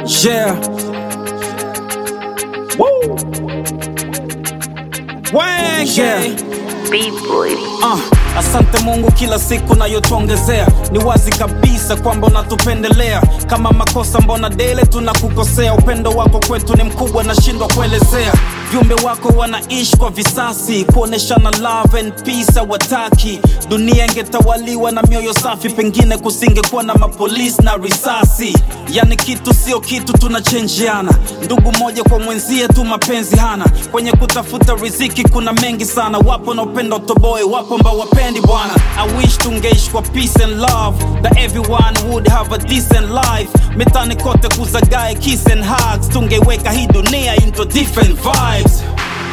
Yeah. Woo. Wenge. Yeah. B-boy. Uh, asante Mungu kila siku nayotuongezea, ni wazi kabisa kwamba unatupendelea. Kama makosa mbona dele tunakukosea, upendo wako kwetu ni mkubwa, nashindwa kuelezea. Viumbe wako wanaishi kwa visasi, kuoneshana love and peace hawataki. Dunia ingetawaliwa na mioyo safi, pengine kusingekuwa na mapolisi na risasi. Yani kitu sio kitu, tunachenjiana ndugu moja kwa mwenzie tu, mapenzi hana. Kwenye kutafuta riziki kuna mengi sana, wapo wanaopenda utoboe, wapo ambao wapendi bwana. I wish tungeishi kwa peace and love, that everyone would have a decent life. Mitani kote kuzagae kiss and hugs, tungeiweka hii dunia into different vibes.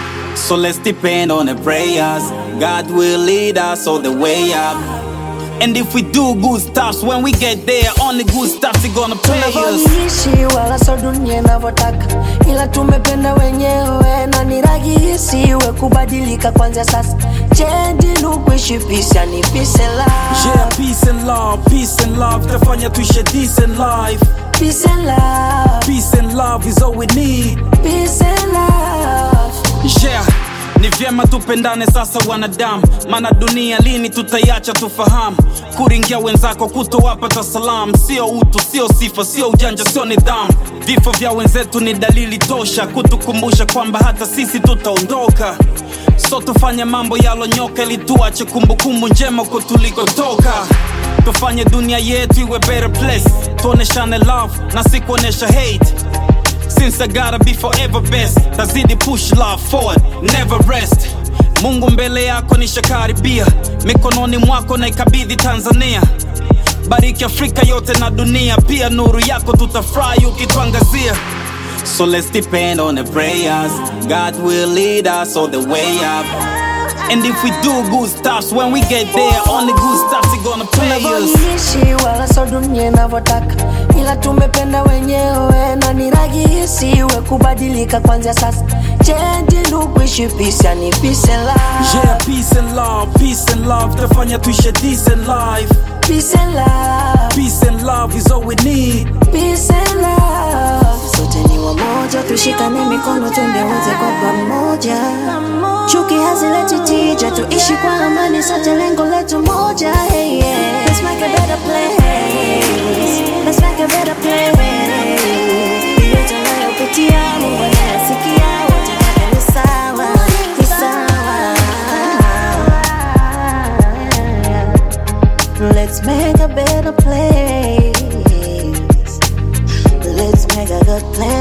So let's depend on the prayers. God will lead us all the way up. And if we do good stuff, when we get there, only good stuff is gonna pay us. tunavyoishi wala so dunia inavyotaka, ila tumependa wenyewe na ni rahisi we kubadilika kwanzia sasa. Change look kuishi peace, yani peace and Yeah, love, peace and love, peace and love. Tafanya tuishi a decent life. peace and love, Peace and love is all we need. peace and love. Yeah, ni vyema tupendane sasa wanadamu, maana dunia lini tutaiacha tufahamu. Kuringia wenzako kutowapata salamu, sio utu, sio sifa, sio ujanja, sio nidhamu. Vifo vya wenzetu ni dalili tosha kutukumbusha kwamba hata sisi tutaondoka. So tufanye mambo yalonyoka ili tuache kumbukumbu njema huko tulikotoka. Tufanye dunia yetu iwe better place, tuoneshane love na si kuonesha hate. Since I gotta be forever best Tazidi push love forward, never rest Mungu mbele yako nishakaribia Mikononi mwako na ikabidhi Tanzania Bariki Afrika yote na dunia Pia nuru yako tutafurahi ukituangazia So let's depend on the prayers God will lead us all the way up And if we do good stuff When we get there Only good stuff is gonna pay us tunavyoishi wala so dunia inavyotaka, ila tumependa wenyewe na ni rahisi we kubadilika kwanzia sasa. Change look kuishi peace, yani peace and love, Yeah, peace and love, peace and love Tafanya tuishi a decent life peace and love. Peace and love is all we need Peace and love. Sote ni wamoja, tushikane mikono twende wote kwa pamoja. Chuki hazileti tija, tuishi kwa amani, sote lengo letu moja. Hey, yeah. Let's make a better place. Let's make a better place. Yote unayopitia, Mungu anayasikia, wote wote ni sawa, ni sawa. Let's make a better place. Let's make a good place.